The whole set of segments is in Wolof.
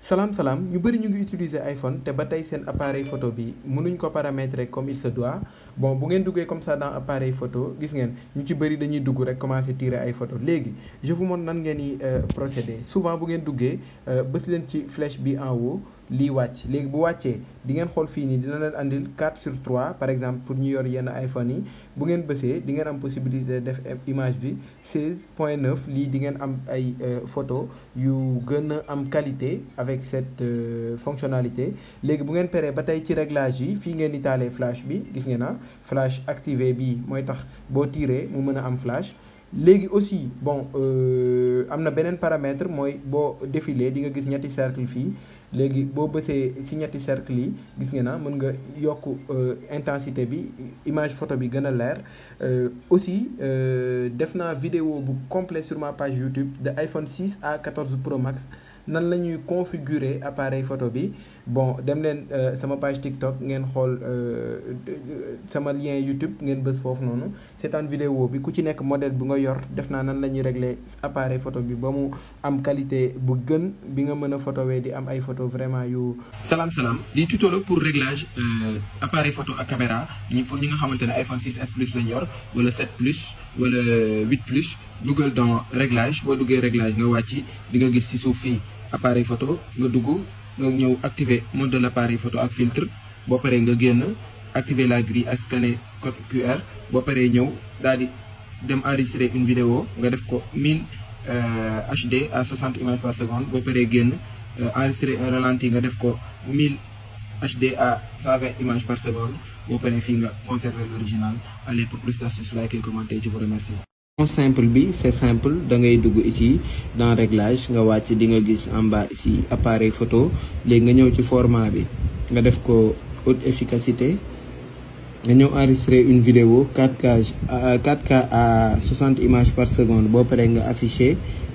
salaam salaam ñu bëri ñu ngi utiliser iPhone te ba tey seen appareil photo bi mënuñ ko paramétrer comme il se doit bon bu ngeen duggee comme ça dans appareil photo gis ngeen ñu ci bëri dañuy dugg rek commencer tirer ay photo léegi je vous montre nan ngeen di procéder souvent bu ngeen duggee bës leen ci flèche bi en haut lii wàcc léegi bu wàccee di ngeen xool fii nii dina leen andil 4 sur 3 par exemple pour ñu yor yenn iPhone yi bu ngeen bësee di ngeen am possibilité def image bi 16 point 9 lii di ngeen am ay photo yu gën a am qualité avec cette fonctionnalité léegi bu ngeen paree ba tey ci réglage yi fii ngeen di taalee flash bi gis ngeen na flash activé bii mooy tax boo tiiree mu mën a am flash léegi aussi bon am na beneen paramètre mooy boo défilé di nga gis ñetti cercle fii léegi boo bësee ci ñetti cercle yi gis nga na mën nga yokk intensité bi image photo bi gën a leer aussi def naa vidéo bu complet sur ma page YouTube de iPhone 6 à 14 Pro Max nan la ñuy configurer appareil photo bi bon dem leen sama page TikTok ngeen xool sama lien YouTube ngeen bës foofu noonu seetaan vidéo bi ku ci nekk modèle bu nga yor def naa nan la ñuy régler appareil photo bi ba mu am qualité bu gën bi nga mën a photowee di am ay photo vraiment yu. salaam salaam di tuto la pour réglage appareil photo ak caméra ñi pour ñi nga xamante ne iPhone 6s plus lañ yor wala 7 plus wala 8 plus dugal dans réglage boo duggee réglage nga wàcc di nga gis ci suuf fii appareil photo nga dugg. nga ñëw activer mode de l'appareil photo ak filtre boo paree nga génn activer la grille ak scanner code QR boo paree ñëw daal di dem enregistrer une vidéo nga def ko 1000 HD à 60 images par seconde boo paree génn enregistrer un ralenti nga def ko 1000 HD à 120 images par seconde boo paree fii nga conserver l'original allez pour plus d'astuces like et commenter je vous remercie. simple bi c'est simple da ngay dugg ici dans réglage nga wàcc di nga gis en bas ici appareil photo léegi nga ñëw ci format bi nga def ko haute efficacité nga ñëw enregistrer une vidéo 4K 4K à 60 images par seconde boo paree nga afficher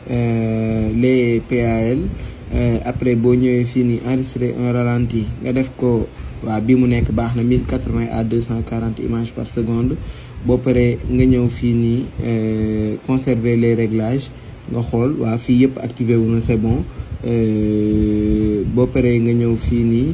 les PAL après boo ñëwee fii nii enregistrer un ralenti nga def ko waaw bi mu nekk baax na 1080 à 240 images par seconde boo paree nga ñëw fii nii conserver les réglages nga xool waa fii yëpp activé wu na c'est bon boo paree nga ñëw fii nii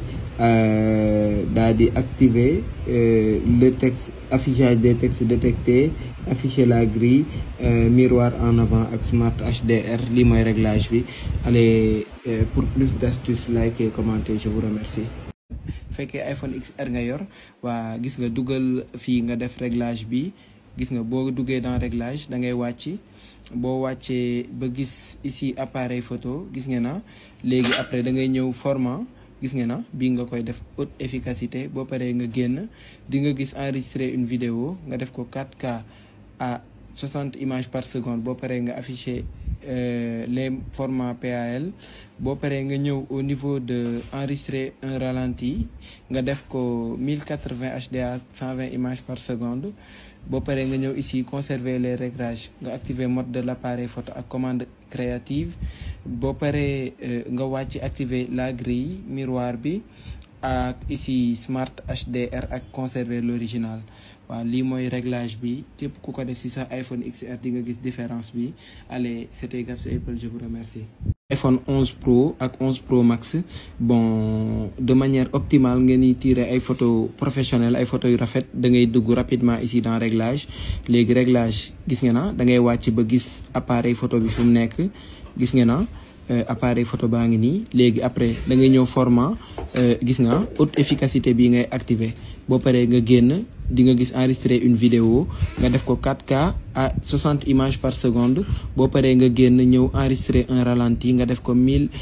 daal di activer le texte affichage des textes détectés afficher la grille miroir en avant ak smart HDR lii mooy réglage bi allez pour plus d'astuces like et commenter je vous remercie fekkee iPhone XR nga yor waa gis nga dugal fii nga def réglage bi gis nga boo duggee dans réglage da ngay wàcc boo wàccee ba gis ici appareil photo gis nga na léegi après da ngay ñëw format gis nga na bii nga koy def haute efficacité boo paree nga génn di nga gis enregistrer une vidéo nga def ko 4K à 60 images par seconde boo paree nga afficher les formats PAL boo paree nga ñëw au niveau de enregistrer un ralenti nga def ko 1080 HD à 120 images par seconde boo paree nga ñëw ici conserver les réglages nga activer mode de l'appareil photo ak commande créative boo paree nga wàcc activer la grille miroir bi ak ici smart HDR ak conserver l'original waaw lii mooy réglage bi képp ku ko def ci sa iPhone XR di nga gis différence bi allez c'était Gabs Apple je vous remercie. iPhone 11 Pro ak 11 Pro Max bon de manière optimale ngeen di tirer ay photos professionnelles ay photos yu rafet da ngay dugg rapidement ici dans réglage léegi réglage gis nga na da ngay wàcc ba gis appareil photo bi fi mu nekk gis nga na appareil photo baa ngi nii léegi après da ngay ñëw format gis nga haute efficacité bii ngay activer boo paree nga génn di nga gis enregistrer une vidéo nga def ko 4K à 60 images par seconde boo paree nga génn ñëw enregistrer un ralenti nga def ko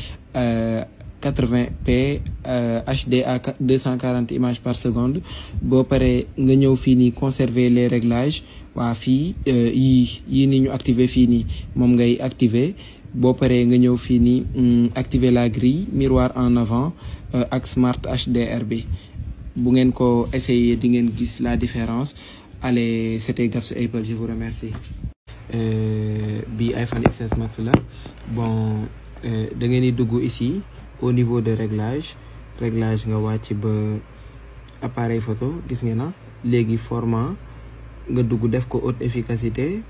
1080p HD à 240 images par seconde boo paree nga ñëw fii nii conserver les réglages waa fii yii yii nii ñu activer fii nii moom ngay activer boo paree nga ñëw fii nii activer la grille miroir en avant ak smart HDR bi bu ngeen ko essayer di ngeen gis la différence allez c'était Gabs Apple je vous remercie bi iPhone XS Max la bon da ngeen di dugg ici au niveau de réglage réglage nga wàcc ba appareil photo gis ngeen na léegi format nga dugg def ko haute efficacité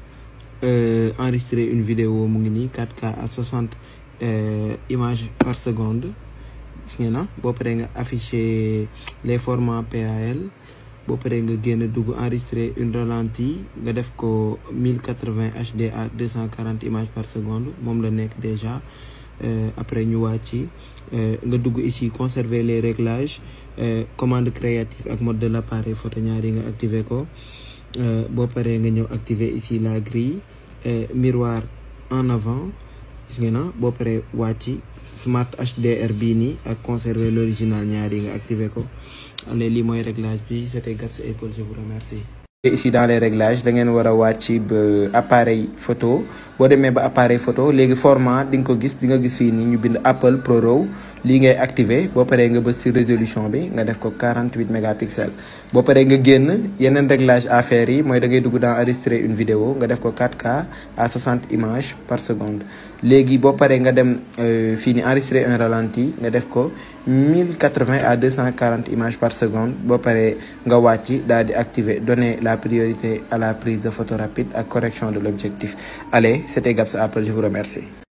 enregistrer une vidéo mu ngi nii 4K à 60 images par seconde gis ngeen na boo paree nga afficher les formats PAL boo paree nga génn dugg enregistrer une ralenti nga def ko 1080 HD à 240 images par seconde moom la nekk déjà après ñu wàcc nga dugg ici conserver les réglages commande créative ak mode de l'appareil photo ñaari nga activer ko boo paree nga ñëw activer ici la grille miroir en avant gis ngeen na boo paree wàcc smart HDR bii nii ak conserver l'original ñaari nga activer ko allez lii mooy réglage bi c'était Gabs Apple je vous remercie. ici dans les réglages da ngeen war a wàcc ba appareil photo boo demee ba appareil photo léegi format di nga ko gis di nga gis fii nii ñu bind Apple Pro RAW lii ngay activer boo paree nga bës ci résolution bi nga def ko 48 mégapixels boo paree nga génn yeneen réglage à faire yi mooy da ngay dugg dans enregistrer une vidéo nga def ko 4K à 60 images par seconde léegi boo paree nga dem fii nii enregistrer un ralenti nga def ko 1080 à 240 images par seconde boo paree nga wàcc daal di activer donner la priorité à la prise de photo rapide ak correction de l'objectif allez c'était Gabs Apple je vous remercie